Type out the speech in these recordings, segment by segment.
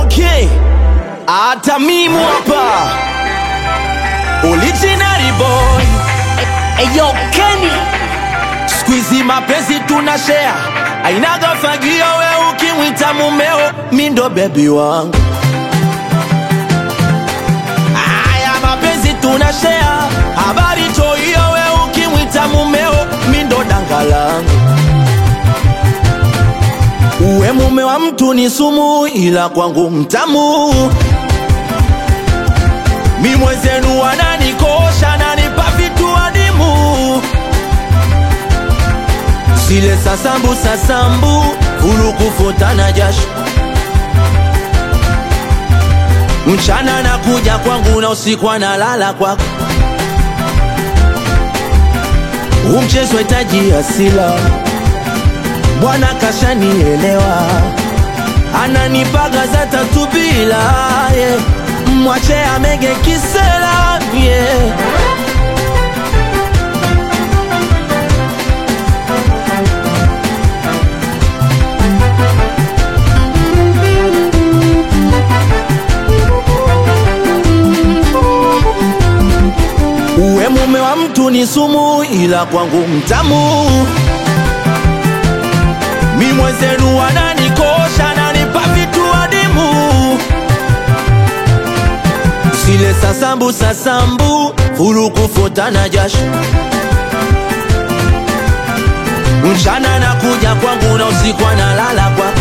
okay hata mimu hapa original boy Eyo Kenny Squeezy mapenzi tuna share ainaga fagio we ukimwita mumeo mindo bebi wangu aya mapenzi tuna share habari toiyo we ukimwita mumeo mindo danga langu uwe mume wa mtu ni sumu ila kwangu mtamu mi mwenzenu wananikosha nanipa vitu adimu zile sasambu sasambu ulukufutana jasho mchana na kuja kwangu na usiku analala kwako umchezo hitaji asila bwana kashanielewa ananipaga za tatu bila yeah. mwache amege kisela yeah. uwe mume wa mtu ni sumu ila kwangu mtamu mi mwenzenu wananikosha nanipa vitu adimu zile sasambu sasambu fulukufutana jasho mchana na kuja kwangu na usiku analala kwa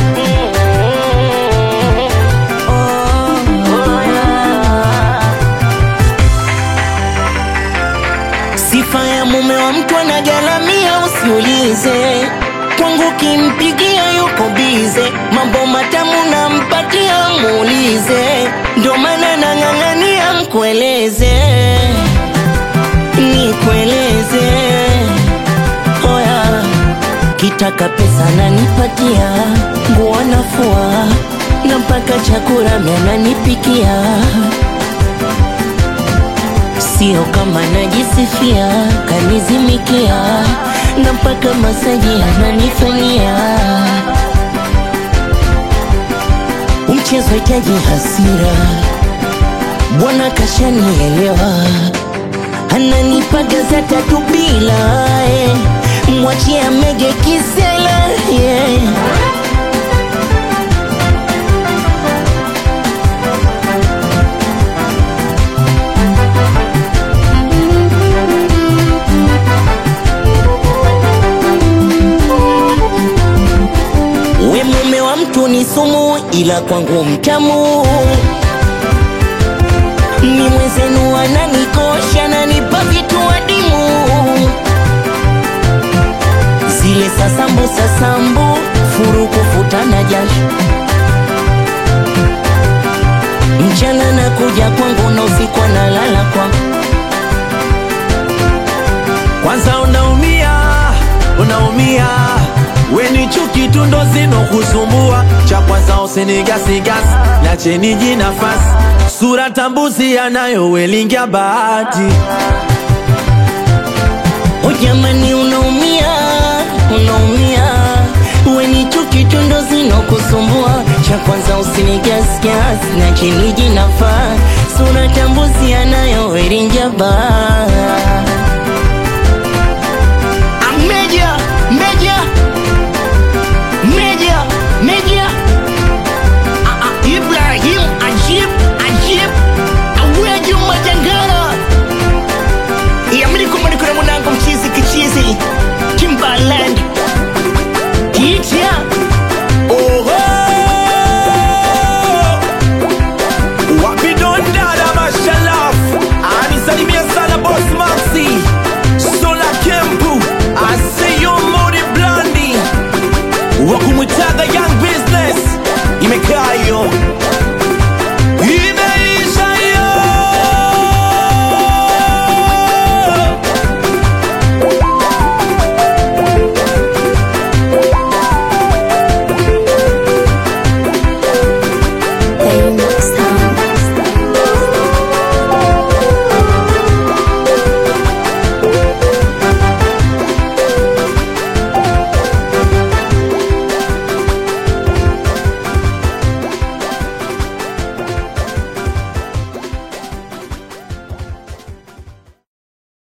Sifa ya mume wa mtu anagalamia, usiulize kwangu, kimpigia yuko bize, mambo matamu nampatia, muulize, ndo maana nang'ang'ania mkueleze, nikueleze oya, kitaka pesa nanipatia, nguo nafua na mpaka chakula mimi ananipikia sio kama najisifia, kanizimikia na mpaka masaji ananifanyia. Mchezo hitaji hasira, bwana kashanielewa, ananipaga za tatu bila eh. mwachie amege kisela yeah. We mume wa mtu ni sumu, ila kwangu mtamu. Mi mwenzenu ananikosha, nanipa vitu adimu, zile sasambu sasambu, furu kufutana jasho, mchana na kuja kwangu na usiku analala kwangu. kwanza unaumia unaumia weni chuki tu ndo zinokusumbua cha kwanza usinigasigasi nacheni jinafasi sura tambuzi yanayowelingia bahati O jamani, unaumia unaumia, weni chuki tu ndo zinokusumbua. Cha kwanza usinigasgas na chini jinafaa, sura tambuzi anayo erinja baa